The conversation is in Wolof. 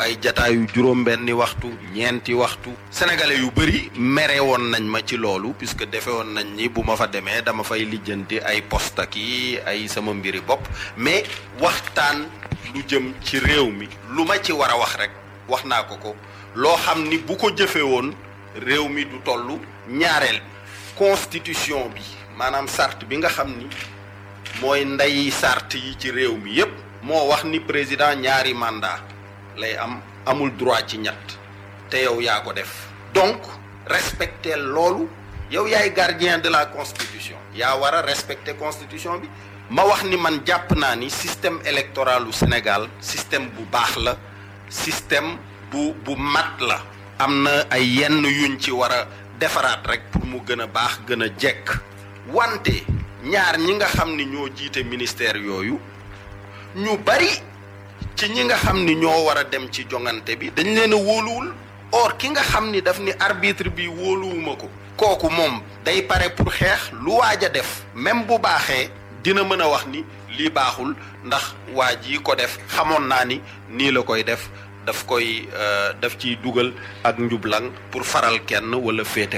ay jataayu juróom-benni waxtu ñeenti waxtu sénégalais yu bëri mere woon nañ ma ci loolu puisque defe woon nañ ni bu ma fa demee dama fay lijjanti ay poste ki ay sama mbiri bopp mais waxtaan lu jëm ci réew mi lu ma ci war a wax rek wax naa ko ko loo xam ni bu ko jëfe woon réew mi du toll ñaareel constitution bi maanaam sart bi nga xam ni mooy ndey sart yi ci réew mi yépp moo wax ni président ñaari mandat lay am amul droit ci ñett te yow yaa ko def donc respecter loolu yow yaay gardien de la constitution yaa war a respecter constitution bi ma wax ni man jàpp naa ni système électoral u Sénégal système bu baax la système bu bu mat la am na ay yenn yuñ ci war a defaraat rek pour mu gën a baax gën a jekk wante ñaar ñi nga xam ni ñoo jiite ministère yooyu ñu bari ci ñi nga xam ni ñoo war a dem ci jongante bi dañ leen a wóoluwul or ki nga xam ni daf ni arbitre bi wóoluwuma ko kooku moom day pare pour xeex lu waaj a def même bu baaxee dina mën a wax ni lii baaxul ndax waa ji ko def xamoon naa ni nii la koy def daf koy daf ciy dugal ak njublang pour faral kenn wala féete